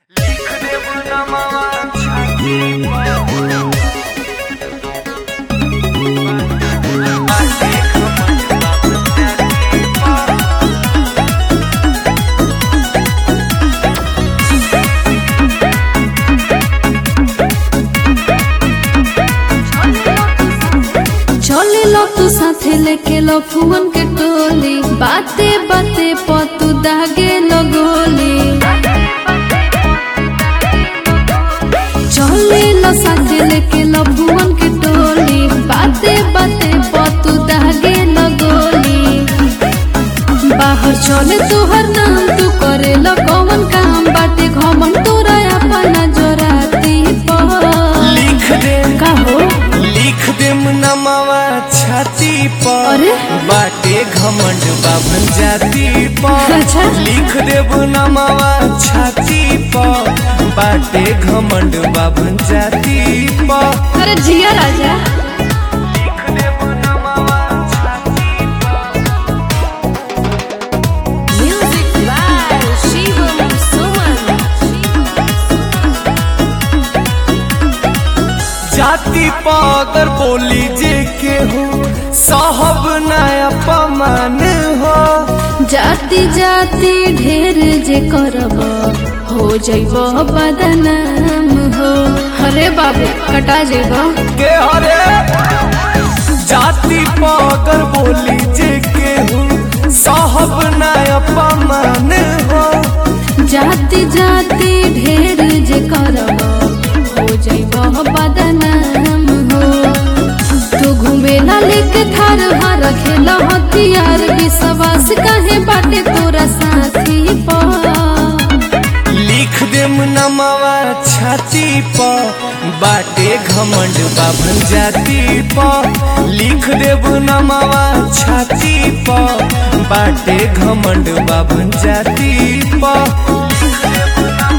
चले लो तू साथे लेके लो फुवन के टोली बाते बाते पतू दागे लो गोली चले लो साथे लेके लो फुवन के टोली बाते बाते पतू दागे लो गोली बाहर चले तुहर नाम तू करे लो कौन काम बाटे घमन तोरा अपना जोराती पर लिख दे का हो लिख दे नमावा छाती पर अरे? बाटे घमंड बाभन जाति पर अच्छा। लिख दे नमावा छाती पर बाटे घमंड बाभन जाति पर अरे जिया राजा लिख दे नमावा छाती Music by Shivam Suman. जाति पागर बोली जे के हो साहब नया पमान हो जाति जाति ढेर जे करब हो जैब बदनाम हो अरे बाबू कटा जेब के हरे जाति पागर बोली जे के हो साहब नया पमान हो जाति जाति ढेर जे करब हो जैब बदनाम हो तू घूमेला लेके थार हार खेला हथियार विश्वास काहे बाटे तोरा साथी पर लिख दे नमावा छाती पर बाटे घमंड बाभन जाति पर लिख दे नमावा छाती पर बाटे घमंड बाभन जाति पर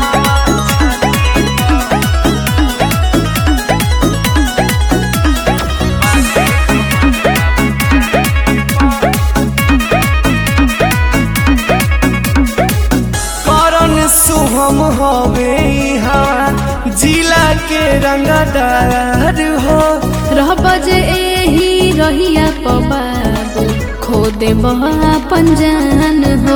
करण शुभम हवे यहाँ जिला के रंगदार हो रहब जे एही रहिया पबाबू खो देब अपन जान हो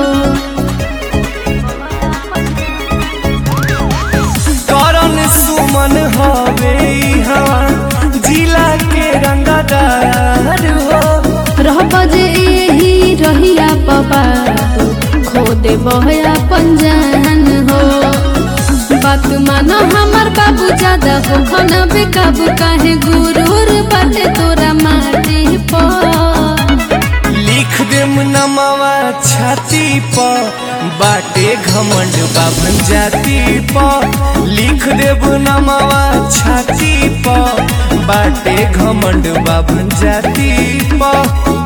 करण सुमन हवे यहाँ जिला के रंगदार हो रहब जे एही रहिया पबाबू खो देब अपन जान हो बात मानो हमार बाबू ज्यादा हो खाना बेकाबू काहे गुरूर बाटे तोरा माटी पर लिख दे नमावा छाती पर बाटे घमंड बाभन जाति पर लिख देब नमावा छाती पर बाटे घमंड बाभन जाति पर